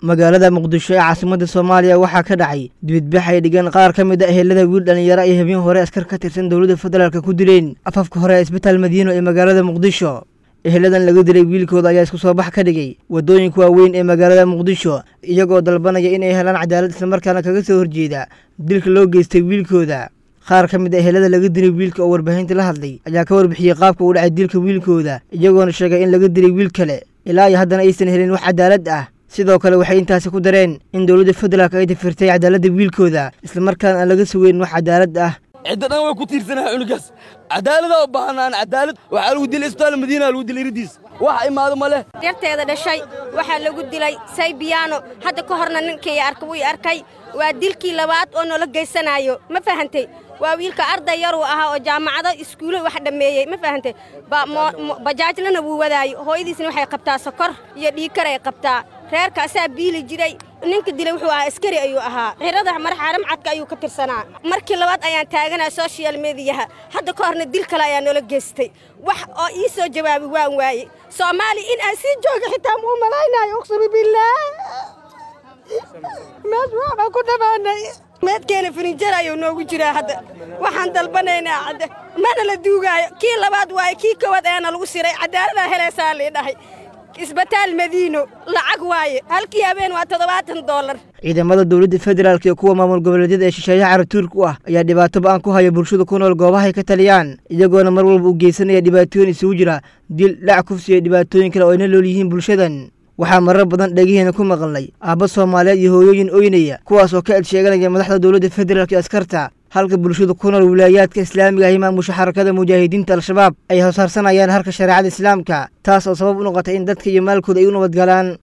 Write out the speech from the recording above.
magaalada muqdisho ee caasimadda soomaaliya waxaa ka dhacay dibidbax ay dhigeen qaar ka mid a ehelada wiil dhallinyaro ay habeen hore askar ka tirsan dowladda federaalk ku dileen afafka hore ee isbitaal madiino ee magaalada muqdisho eheladan laga dilay wiilkooda ayaa isku soo bax ka dhigay waddooyinka waaweyn ee magaalada muqdisho iyagoo dalbanaya inay helaan cadaalad islamarkaana kaga soo horjeeda dilka loo geystay wiilkooda qaar ka mid a ehelada laga dilay wiilka oo warbaahinta la hadlay ayaa ka warbixiyey qaabka uu dhacay dilka wiilkooda iyagoona sheegay in laga dilay wiil kale ilaa iyo haddana aysan helin wax cadaalad ah sidoo kale waxay intaasi ku dareen in dowladda federaalk ay tifirtay cadaaladda wiilkooda islamarkaana aan laga sugeyn wax cadaalad ah cidda dhan way ku tiirsanaha cunugaas cadaaladaa u baahanaan cadaalad waxaa lagu dilay isbitaal madiina lagu dilay iridiis wax imaado ma leh yarteeda dhashay waxaa lagu dilay saybiyaano hadda ka horna ninkii arka wuu arkay waa dilkii labaad oo noola geysanaayo ma fahantay waa wiilka arday yaruu ahaa oo jaamacado iskuulo wax dhammeeyey ma fahantay bajaajlana wuu wadaayo hooyadiisna waxay qabtaa sokor iyo dhiikar ay qabtaa reerka asaa biili jiray ninka dilay wuxuu ahaa askari ayuu ahaa xirada marxaaram cadka ayuu ka tirsanaa markii labaad ayaan taaganaa sochial mediyaha hadda ka horna dil kale ayaa noola geystay wax oo ii soo jawaabi waan waaye soomaaliya in aan sii jooga xitaa muu malaynayo uqsumi billaah mees waxbaa ku dhammaanay meedkeena firinjar ayuu noogu jiraa hadda waxaan dalbanaynaa cadda mana la duugaayo kii labaad waaye kii koowaad ayaana lagu siray cadaaladdaa helaysaa lii dhahay isbitaal madiino lacag waaye halkii habeen waa toddobaatan doolar ciidamada dowladda federaalk iyo kuwa maamul goboleedyada ee shisheeyaha carabtuurka u ah ayaa dhibaato ba-an ku haya bulshada ku nool goobahay ka taliyaan iyagoona mar walba u geysanaya dhibaatooyin isugu jira dil dhac kufsi iyo dhibaatooyin kale oo ayna lool yihiin bulshadan waxaa marar badan dhegiheena ku maqalnay aabba soomaaliyeed iyo hooyooyin oynaya kuwaas oo ka ed sheeganaya madaxda dowladda federaalk iyo askarta halka bulshada ku nool wilaayaadka islaamiga ah imaamusha xarakada mujaahidiinta al-shabaab ay hosaarsanayaan harka shareecada islaamka taas oo sabab u noqotay in dadka iyo maalkooda ay u nabadgalaan